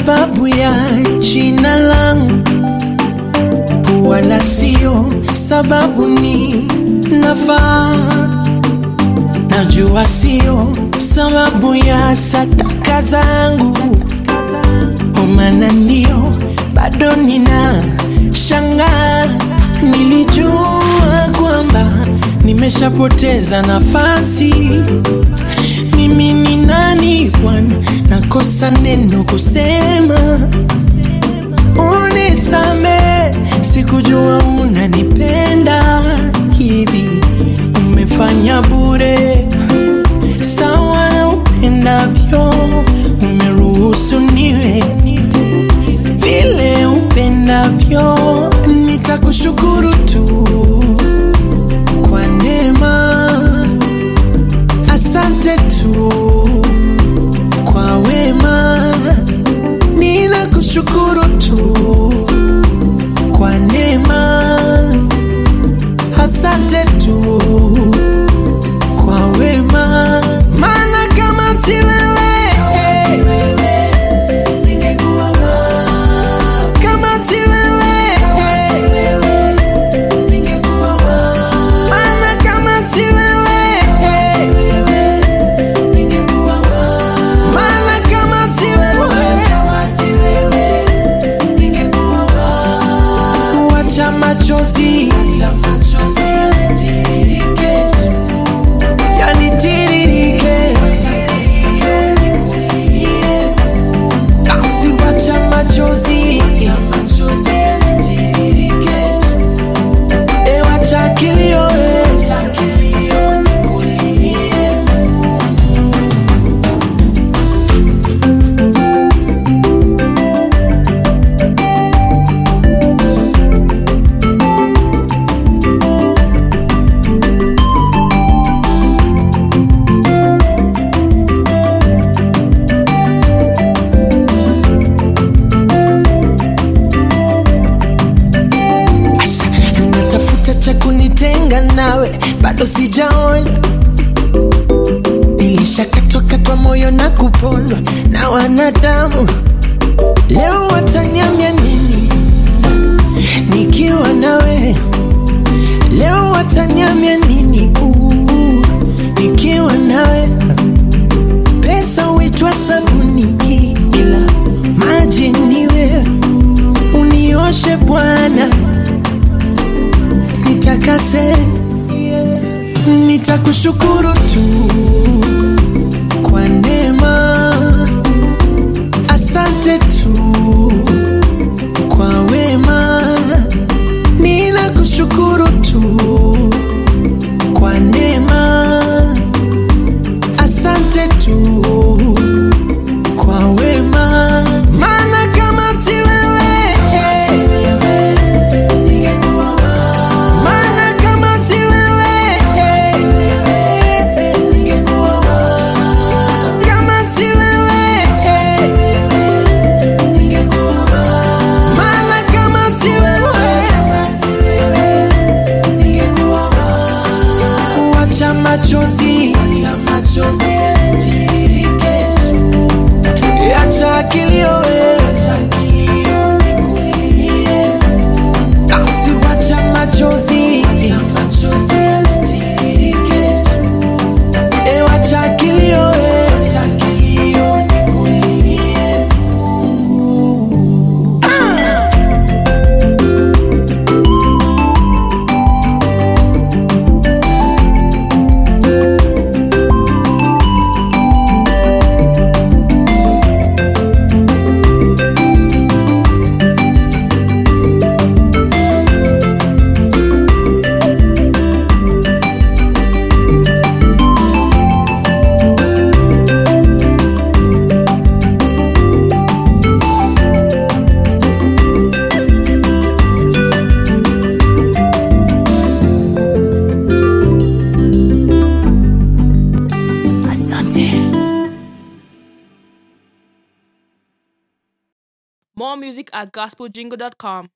sababu ya jina langu, wala sio sababu ni nafaa. Najua sio sababu ya sadaka zangu, omana ndio bado nina shangaa. Nilijua kwamba nimeshapoteza nafasi. Mimi ni nani Bwana, nakosa neno kusema. Unisame, sikujua unanipenda hivi. Umefanya bure sawa na upendavyo, umeruhusu niwe vile upendavyo. Nitakushukuru tu kwa neema, asante tu kwa wema, ninakushukuru tu kwa neema, asante tu kwa wema, maana kama si wewe kama si wewe maana kama si wewe maana kama si wewe wacha machozi yanitiririke basi wacha machozi e wacha kilio e. Asha, natafuta cha kunitenga nawe, bado sijaona. Nilishakatwa katwa moyo na kupondwa na wanadamu, leo wataniambia nini nikiwa nawe? Leo wataniambia nini uh, nikiwa nawe? Pesa huitwa sabuni, ila maji ni wewe unioshe Bwana, nitakase, nitakushukuru tu kwa neema, asante tu kwa wema, ninakushukuru tu kwa neema, asante tu kwa wema, maana kama si wewe maana kama si wewe kama si wewe maana kama si wewe wacha machozi acha kilio we. basi wacha machozi e wacha kilio we. More music at gospeljingle.com.